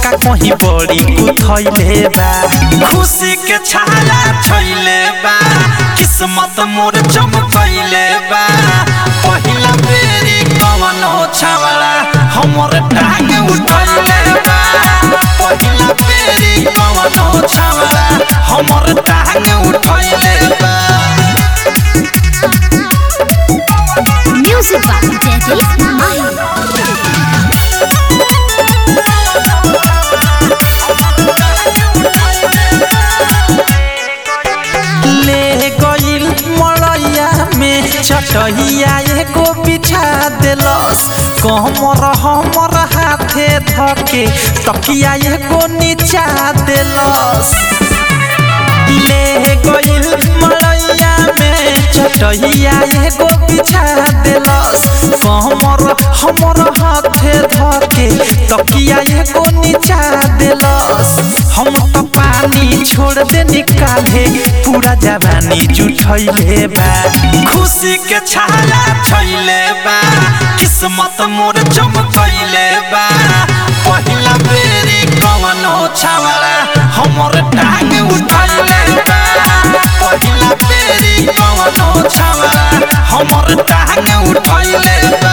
का कहीं बड़ी उठैले बा खुशी के छाला छैले बा किस्मत मोर चमकैले बा पहिला बेरी कवन हो छावला हमर टांग उठैले बा पहिला बेरी कवन हो छावला हमर टांग उठैले बा Music by Daddy Mahi. ले गइल मड़ैया में चटहिया एगो बिछा देलस कमर हमर हाथे धके तकिया एगो नीचा देलस ले गइल मड़ैया में चटहिया एगो बिछा देलस कमर हमर हाथे धके तकिया एगो नीचा देलस हम तो पानी छोड़ दे निकाले पूरा जवानी जुठैले बा खुशी के छाला छैले बा किस्मत मोर चमकैले बा पहिला बेरी कवन हो छावला हमर टांग उठैले बा पहिला बेरी कवन हो छावला हमर टांग उठैले बा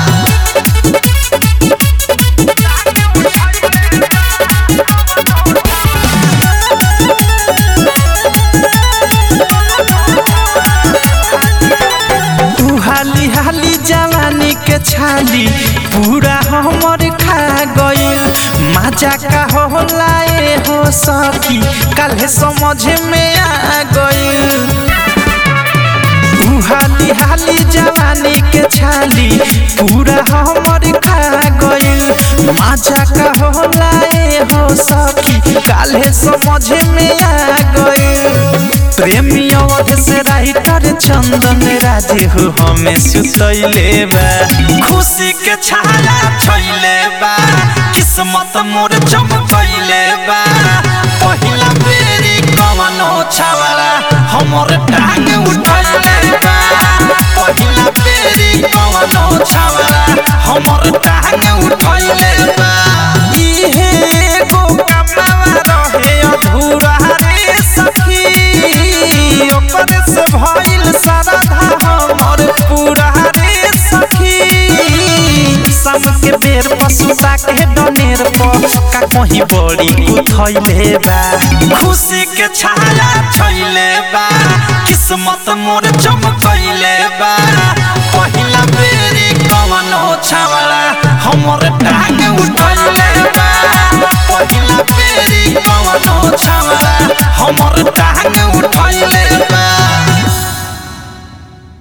तू हाली हाली जवानी के छाली पूरा हमर खा गइल मजा का होला ए हो सकी काल्हे समझ में आ गइल तू हाली हाली जवानी के छाली पूरा हमर खा गइल मजा का होला ए हो सकी काल्हे समझ में आ गइल प्रेमी अवध से राइटर चंदन राजे हो हमें सुतैले बा खुशी के छाला छैले बा किस्मत मोर चमकैले बा पहिला बेरी कवन हो छावला हमर टांग उठैले बा पहिला बेरी कवन हो छावला हमर टांग उठैले बा इहे एगो कमावा रहे अधूरा रे सखी ओकर से भइल सारा हमर पूरा रे सखी शाम के बेर पसुता के डनेर पर का कहीं बड़ी उठैले बा खुशी के छाला छैले बा किस्मत मोर चमकैले बा पहिला बेरी कवन हो छावला हमर टांग उठैले बा पहिला बेरी कवन हो छावला हमर टांग